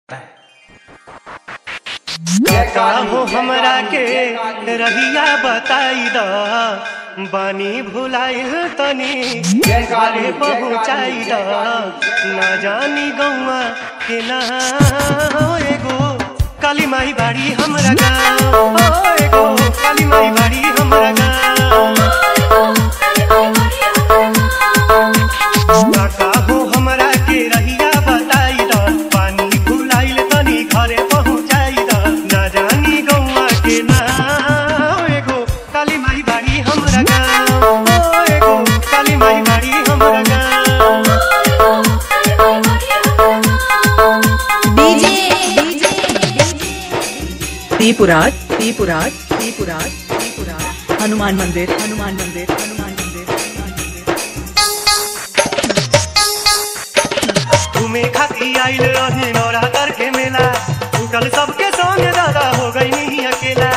काहो हमरा के रहिया बताई द बानी भुलाइल तनी घरे पहुँचाई द ना जानी गौआ के ना एगो काली माई बाड़ी हमरा गाँव ओ एगो काली माई बाड़ी हमरा गाँव काहो हमरा के रहिया बताई द पानी भुलाइल तनी घरे पहुँचाई द ना जानी गौआ के ना एगो काली माई बाड़ी हमरा गाँव ओ एगो काली माई बाड़ी हमरा गाँव डीजे त्रिपुराट त्रिपुराट त्रिपुराट त्रिपुराट हनुमान मंदिर हनुमान मंदिर हनुमान मंदिर हनुमान मंदिर घूमे खाती आइल रही नौरा करके मेला कल सबके संग दादा हो गई नहीं अकेला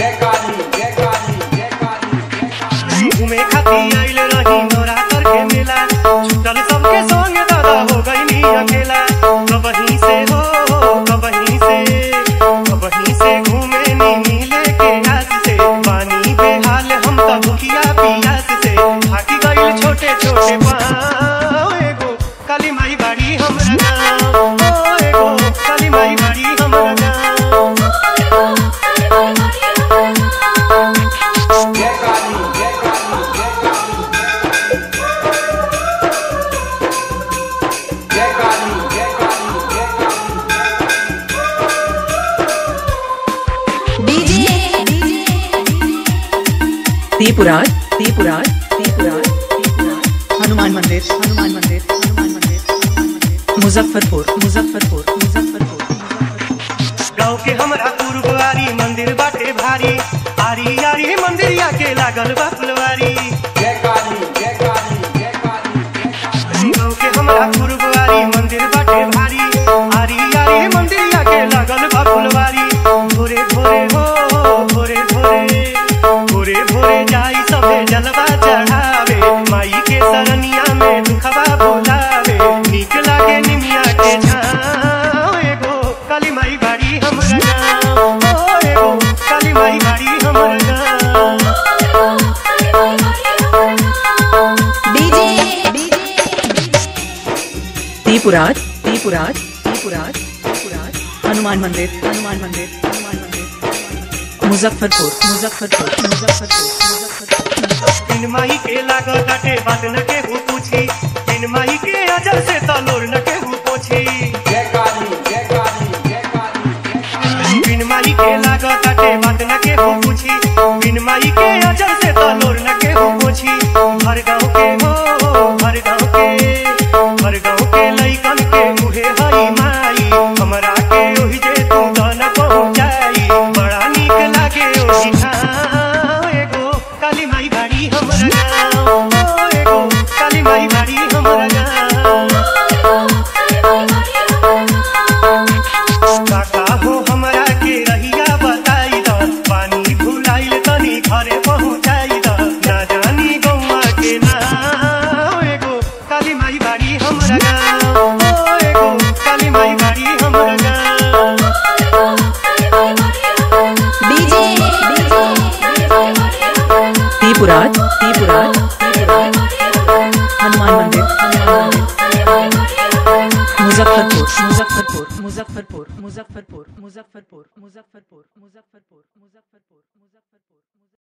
घूमे खाती आइल रही नौरा करके मेला कल सबके संग दादा हो गई नहीं अकेला कबहीं से हो कबहीं से कबहीं से घूमे नी मिले के आस से पानी बेहाल हम तो भूखिया पियास से थाकी गइल छोटे छोटे पाँव एगो काली माई बाड़ी हमरा गाँव ओ एगो काली माई बाड़ी हमरा गाँव डीजे त्रिपुराट त्रिपुराट त्रिपुराट त्रिपुराट हनुमान मंदिर हनुमान मंदिर हनुमान मंदिर हनुमान मंदिर मुजफ्फरपुर मुजफ्फरपुर मुजफ्फरपुर मुजफ्फरपुर गाँव के हमरा पूर्ववारी मंदिर बाटे भारी आरी आरी मंदिरिया के लागल बा फुलवारी गाँव के हमरा पूर्ववारी मंदिर बाटे भारी आरी आरी मंदिरिया के लागल बा फुलवारी भोरे भोरे हो भोरे भोरे भोरे भोरे जाई सभे जलवा चढ़ावे माई के सरनिया में दुखवा बोलावे नीक लागे निमिया के छाँव एगो काली माई बाड़ी हमरा गाँव ओ एगो काली माई बाड़ी हमरा गाँव डीजे त्रिपुराट त्रिपुराट त्रिपुराट त्रिपुराट हनुमान मंदिर हनुमान मंदिर हनुमान मंदिर हनुमान मंदिर मुजफ्फरपुर मुजफ्फरपुर मुजफ्फरपुर मुजफ्फरपुर बिन माई के लागल बाटे बात न केहू पूछी बिन माई के अजर से तलोर न केहू पोछी बिन माई के लागल बाटे बात न केहू पूछी बिन माई के अजर से तलोर न केहू पोछी हर गाँव के हो हर गाँव के हर गाँव के लइकन के मुहे हई माई हमरा के ओहि जे तू दन पहुँचाई बड़ा नीक लागे ओहि ठाम एगो काली माई बाड़ी हमरा गाँव ओ एगो काली माई बाड़ी हमरा गाँव काका हो हमरा के रहिया बताई द पानी भुलाइल तनी घरे पहुँचाई द ना जानी गौआ के नाम एगो काली माई बाड़ी हमरा गाँव ओ एगो काली माई बाड़ी हमरा गाँव डीजे त्रिपुराट त्रिपुराट त्रिपुराट हनुमान मंदिर हनुमान मंदिर मुजफ्फरपुर मुजफ्फरपुर मुजफ्फरपुर मुजफ्फरपुर मुजफ्फरपुर मुजफ्फरपुर मुजफ्फरपुर मुजफ्फरपुर मुजफ्फरपुर